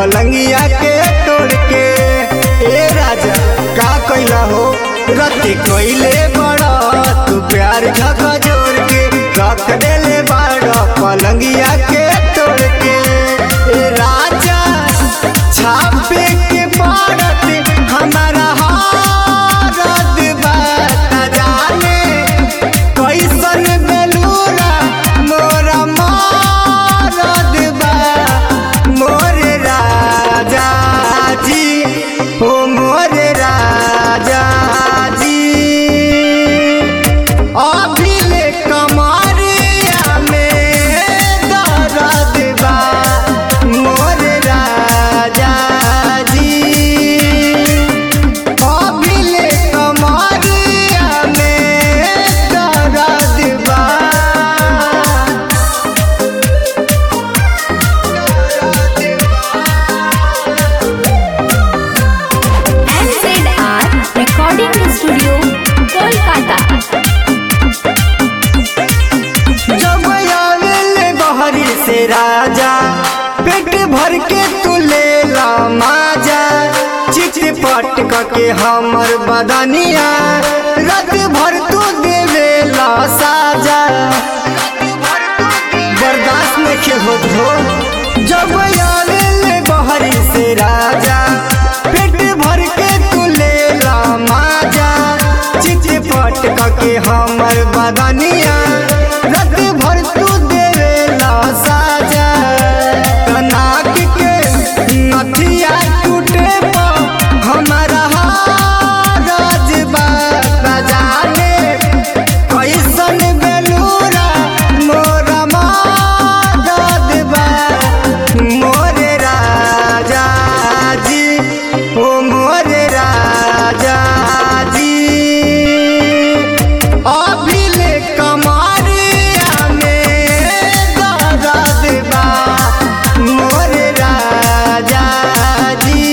पलंगिया के तोड़ के ए राजा का कैला हो रति कोइले बड़ा तू प्यार झका जोड़ के रख देले बड़ा पलंगिया के तोड़ के ए राजा छापे के पड़त हमारा हारत बात जाने कैसन बेलूरा मोरा मारत बा मोर राजा जी ओ मोर राजा जी अभिले कमरिया में दर्द बा मोर राजा जी अभिले कमरिया में दर्द बा NZR Recording Studio, Kolkata. जब आवेले बहरी से राजा पेट भर के तू ले ला माजा चिट पट के हमर बदनिया रात भर तू देवे ला साजा बर्दाश्त में के हो धो जब आवेले बहरी से राजा पेट भर के तू ले ला माजा चिट पट के हमर बदनिया रात भर तू देवे ला साजा कनाक के नथिया टूटे पा हमारा हारज बा जाने कैसन बेलूरा मोरा मादद बा मोर राजा जी ओ मोर राजा जी अभिले कमरिया में दर्द बा मोर राजा जी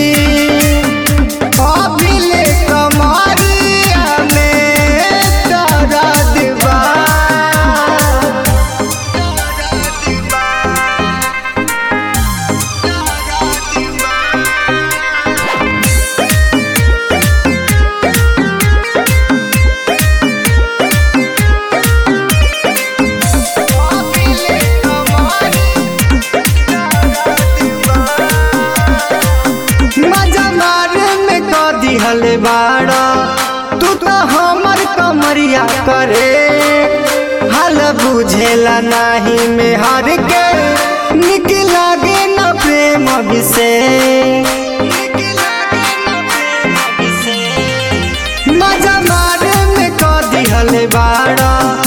अभिले कमरिया में दर्द बा अभिले मजा मारे में क दिहल बाड़ा तू तो हमर कमरिया करे हाल बुझेला नाही में हर के निक लागे न प्रेम विषय मजा मारे में क दिहल बाड़ा